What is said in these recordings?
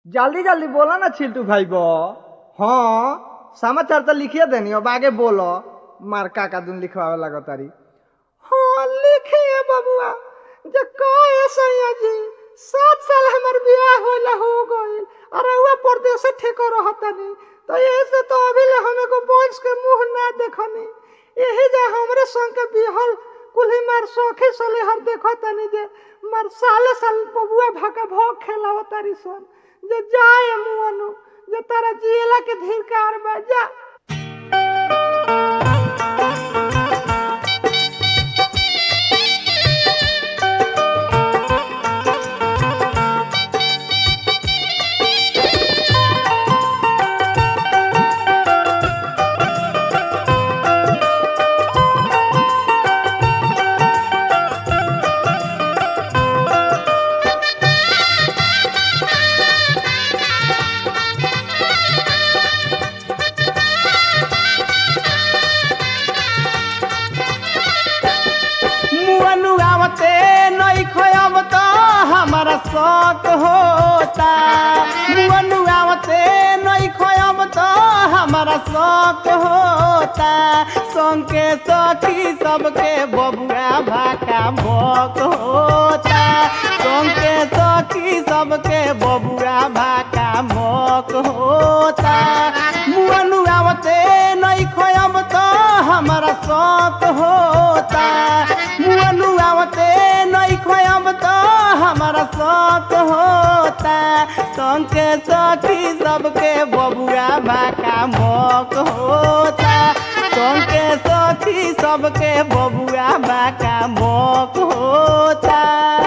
जल्दी जल्दी बोलो ना छिल्टू भाई बो हाँ समाचार तो लिखिए देनी अब आगे बोलो मार काका दुन लिखवावे लगा तारी हाँ लिखिए बबुआ जे कहे सैया जी सात साल हमर बियाह होला हो गइल अरे हुआ परदेश ठेको रहतनी तो यही से तो अभी ले हमें को बोझ के मुंह ना देखनी यही जा हमरे संग के बिहल कुल्ही मार सोखे सले हर देखतनी जे मार साले साल बबुआ भाका भोग खेलाव तारी सन जे जाए मुअनु जे तारा जियला के धिकार बा जा मुअनु आवते नहीं खयब तो हमारा शौक होता मुअनु आवते नहीं खयब तो हमारा शौक होता संके सखी सबके बबुआ भाका भोक होता संके सखी सबके बबुआ भाका भोक होता मुअनु आवते नहीं खयब तो हमारा शौक होता मुअनु आवते नहीं खोयब तो हमारा शौक होता संके सखी सबके बबुआ भाका मोक होता संके सखी सबके बबुआ भाका मोक होता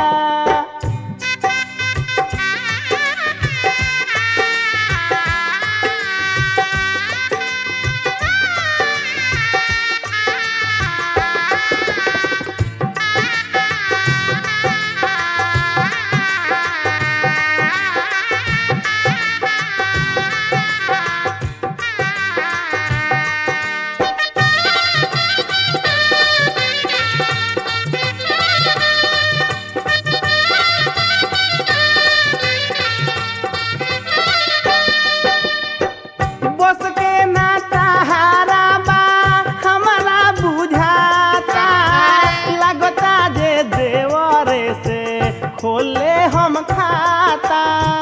बस के ना सहारा बा हमारा बुझाता लगता जे देवरे से खोले हम खाता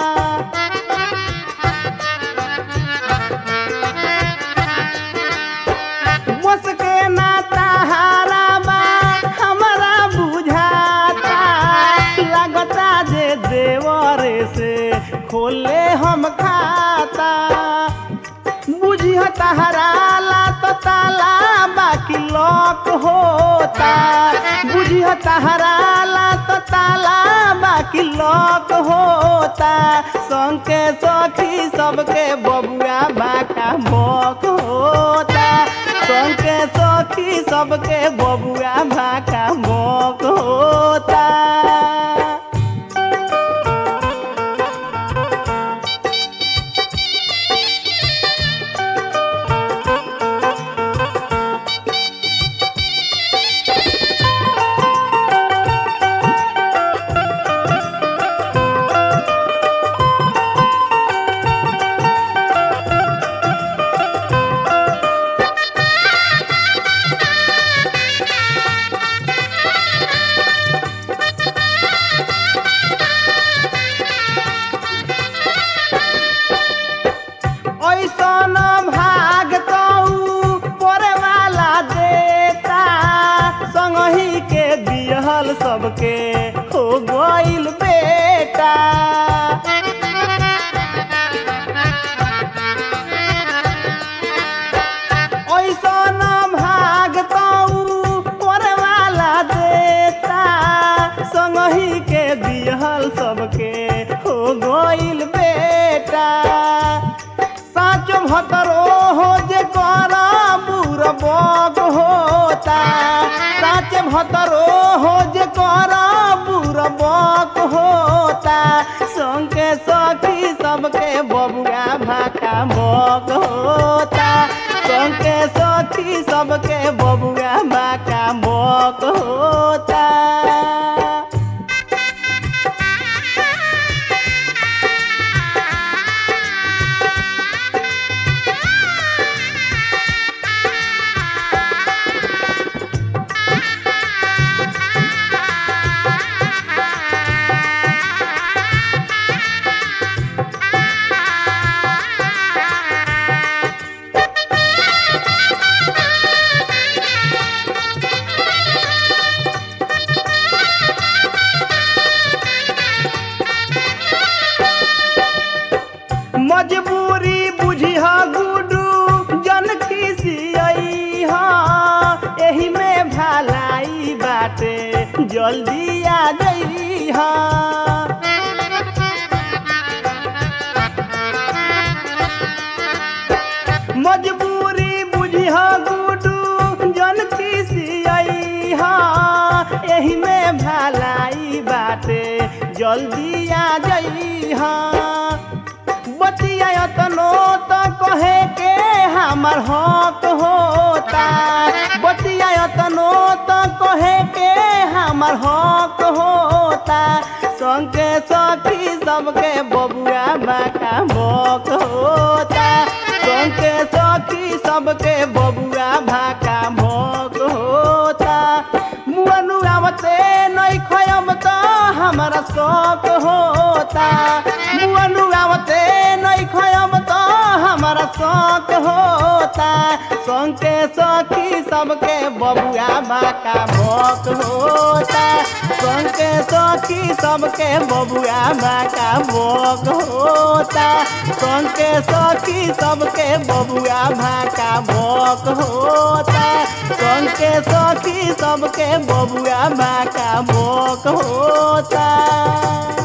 बस के ना सहारा बा हमारा बुझाता लगता जे देवरे से खोले हम खाता बुझिह तहराला तो ताला बाकी लॉक होता बुझिह तहराला तो ताला बाकी लॉक होता संके सखी सबके बबुआ बाका मोक होता संके सखी सबके बबुआ भाका मोक होता ऐसन भाग तऊ परे वाला देता संगही के दिहल सबके हो गइल बेटा ऐसन भाग तऊ परे वाला देता संगही के दिहल सबके हो गइल बेटा साचो भतरो हो जे करा बुरा बग होता साच भतरो हो जे करा बुरा बग होता संके सखी सबके बबुआ भाका बग होता संके सखी सबके बबुआ भाका बग होता मजबूरी बुझी हा गुडू जन खिसियई हा एही में भलाई बाटे जल्दी आ जई हा मजबूरी बुझी हा गुडू जन खिसियई हा एही में भलाई बाटे जल्दी आ जई हा बतिया तनो तो कहे के हमर हक होता बतिया तनो तो कहे के हमर हक होता संगे सखी सबके बबुआ बाका मक होता संगे सखी सबके बबुआ भाका मक होता मुअनु आवते नहीं खयम तो हमारा शौक होता मुअनु आवते नहीं खयम तो हमारा शौक होता संके सखी सबके बबुआ बाका भोक होता संके सखी सबके बबुआ बाका भोक होता संके सखी सबके बबुआ भाका भोक होता संके सखी सबके बबुआ भाका भोक होता